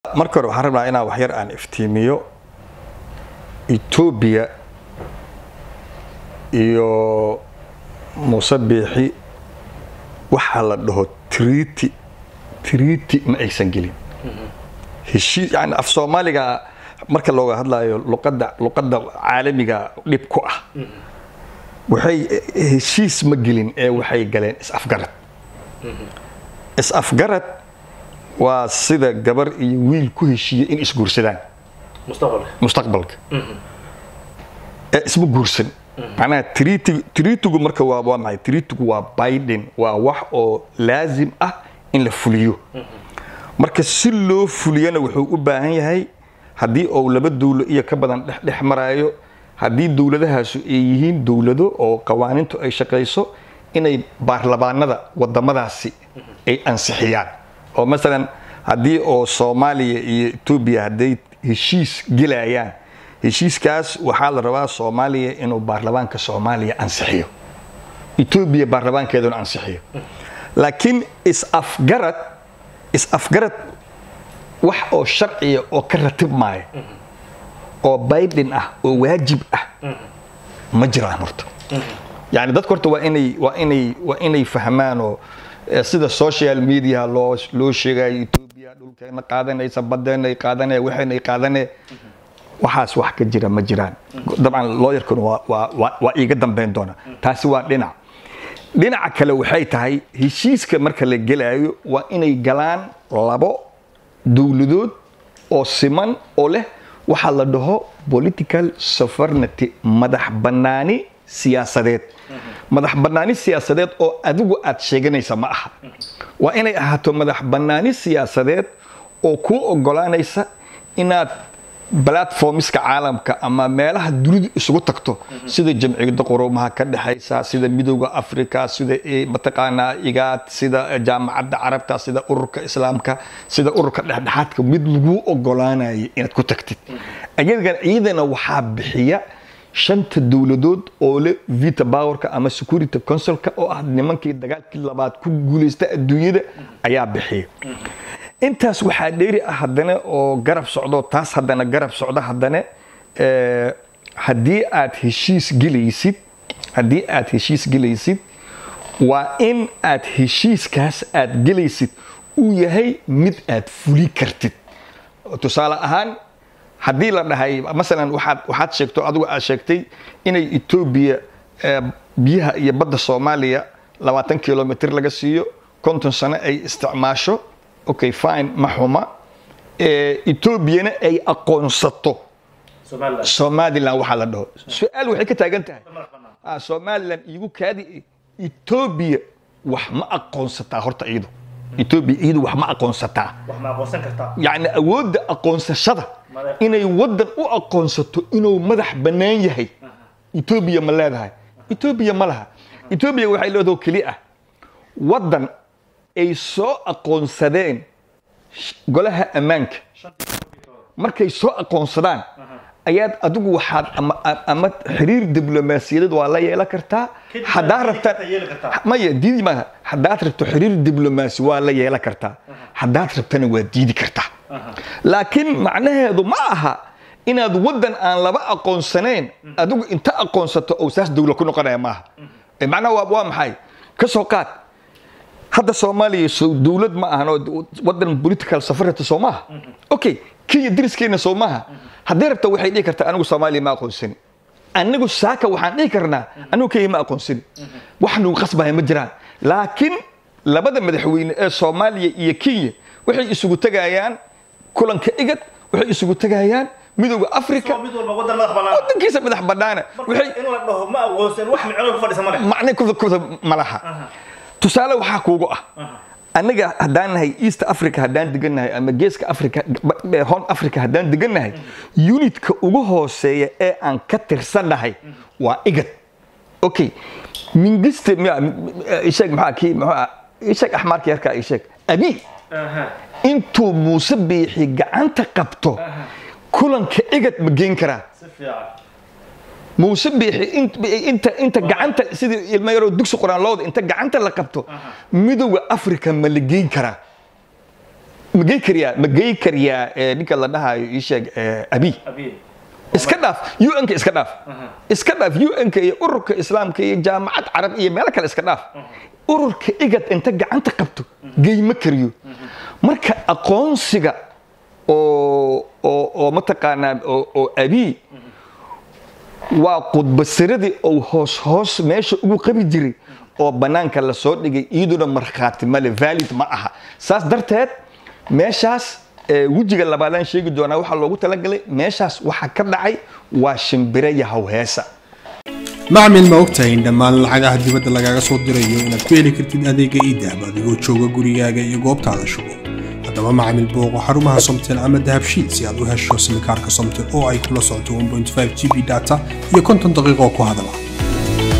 marka hore waxaan rabnaa inaan waxyar aan iftiimiyo etoobiya iyo muuse biixi waxaa la dhaho triti triti ma aysan gelin heshiis yani af soomaaliga marka looga hadlayo luqadda luqadda caalamiga dhib ku ah waxay heshiis ma gelin ee waxay galeen is-afgarad is-afgarad waa sida gabar iyo wiil ku heshiiya in isguursadaan mustaqbalka mustaqbalka ee isma guursan macnaha triti tritigu marka waa waa maxay tritigu waa biden waa wax oo laazim ah in la fuliyo marka si loo fuliyana wuxuu u baahan yahay haddii uu laba dowlo iyo ka badan dhexdhex maraayo haddii dowladahaasu ay yihiin dowlado oo qawaaniintu ay shaqayso inay baarlamaanada wadamadaasi ay ansixiyaan oo masalan haddii oo soomaaliya iyo etoobiya hadday heshiis gelayaan heshiiskaas waxaa la rabaa soomaaliya inuu baarlamaanka soomaaliya ansixiyo etoobiya baarlamaankeeduna ansixiyo laakiin is-afgarad is-afgarad wax oo sharciya oo ka ratib maayo oo biden ah oo waajib ah ma jiraan horta yani dadka horta waa inay waa inay waa inay fahmaan oo eh, sida social media loo loo sheegayo etoobiya dhulkeena qaadanaysa badeena ay qaadanaya waxayna ay qaadanaya waxaas wax ka jira ma jiraan dabcan looyarkuna waa waa waa waa iiga dambeyn doona taasi waa dhinac dhinaca kale waxay tahay heshiiska marka la gelayo waa inay galaan labo dowladood oo siman oo leh waxaa la dhaho political sovereignty madax bannaani siyaasadeed madax bannaani siyaasadeed oo adigu aad sheeganaysa ma aha waa inay ahaato madax bannaani siyaasadeed oo kuu ogolaanaysa inaad platformska caalamka ama meelaha dunidu isugu tagto sida jamciyada qurumaha ka dhexaysa sida midowda africa sida eh, mataqaanaa igaad sida jaamacadda carabta sida ururka islaamka sida ururka dhexdhexaadka mid laguu ogolaanayo inaad ku tagtid ayagan iyadana waxaa bixiya shanta dowladood oo le vita powerka ama security councilka oo ah nimankii dagaalkii labaad ku guuleysta adduunyada ayaa bixiya intaas waxaa dheeri ah haddana oo garab socdo taas haddana garab socdo haddana eh, haddii aad heshiis gelaysid haddii aad heshiis gelaysid waa in aad heshiiskaas aad gelaysid uu yahay mid aad fuli kartid tusaale ahaan haddii la dhahay masalan waxaad waxaad sheegto adigu aad sheegtay inay etoobiya eh, biyaha iyo badda soomaaliya labaatan kilomitr laga siiyo konton sano ay isticmaasho okay fine ma xuma Eh, etoobiyana ay aqoonsato somaliland somaliland waxaa la dhaho su-aal waxay ka taagan tahay ah, somaliland iigu kaadi etoobiya wax ma aqoonsataa horta iyadu etoobiya iyadu wax ma aqoonsataa wax ma aqoonsan kartaa yacni awoodda aqoonsashada Madax- inay waddan u aqoonsato inuu madax bannaan yahay etoobiya ma leedahay etoobiya ma laha etoobiya waxay leedaho keli ah waddan ay soo aqoonsadeen sh- golaha ammaanka markay soo aqoonsadaan ayaad adigu waxaad ama, ama xiriir diblomaasiyadeed waa la yeelan kartaa Kadib haddaa waa rabtaan diidi kartaa, yeeli kartaa. maya diidi maaha haddaad rabto xiriir diblomaasi waa la yeelan kartaa haddaad rabtana waa diidi kartaa laakiin macnaheedu ma aha inaad waddan aan laba aqoonsanayn adigu inta aqoonsato oo saas dowla ku noqonaya maaha Eh, macnaha waa, waa maxay ka soo qaad hadda soomaaliya so dowlad ma ahan oo wadan political safarata soo maaha okay kenya deriskeena soo maaha haddii rabta waxay dhihi kartaa anigu soomaaliya ma aqoonsani anigu saaka waxaan dhihi karnaa anigu kenya ma aqoonsani wax nagu qasbaya ma jiraan laakiin labada madaxweyne ee soomaaliya iyo kenya waxay isugu tegayaan kulanka igad waxay isugu tegayaan midowda africa mid walba waddan madax bannaan wadankiisa madax banaana waxay in la dhaho ma aqoonsan wax micno ku fadhisa ma leh macne kuda kuda ma laha tusaale waxaa kuugu ah anaga haddaan nahay east africa haddaan degannahay ama geeska africa ba- horn africa haddaan degannahay unitka ugu hooseeya ee aan ka tirsannahay waa igad okay mingiste miya isheeg maxaa kii muxuu isheeg axmaarka yarkaa isheeg abi Aha. intuu muuse biixi gacanta qabto kulanka igad ma geen karaa si fiican muuse biixi int- inta inta gacanta sidii ilmo yaroo dugsi quraan looda inta gacanta la qabto midowda africa ma la geyn karaa ma gey kariyaa ma gey kariyaa eh, ninka la dhahayo ii sheeg eh, abi abiye iska dhaaf un-ka iska dhaaf iska dhaaf un-ka iyo ururka islaamka iyo jaamacad carab iyo meelo kale iska dhaaf ururka igad inta gacanta qabto geyma kariyo marka aqoonsiga oo oo oo mataqaanaa oo oo abii waa qudbasiradii oo hoos hoos meesha ugu qabi jiray oo banaanka lasoo dhigay iyaduna markhaati male valid ma aha saas darteed meeshaas eh, wejiga labaadaan sheegi doonaa waxaa loogu talagalay meeshaas waxa ka dhacay waa shimbire iyo hawheesa macmil ma ogtahay in dhammaan lacagaha dibadda lagaaga soo dirayo inaad ku heli kartid adeega iidahab adigoo jooga gurigaaga iyo goobtaada shugo haddaba macmil booqo xarumaha somtel ama dahabshiil si aad u hesho simikaarka somtel oo ay kula socoto 1.5 g b data iyo konton daqiiqo ku hadala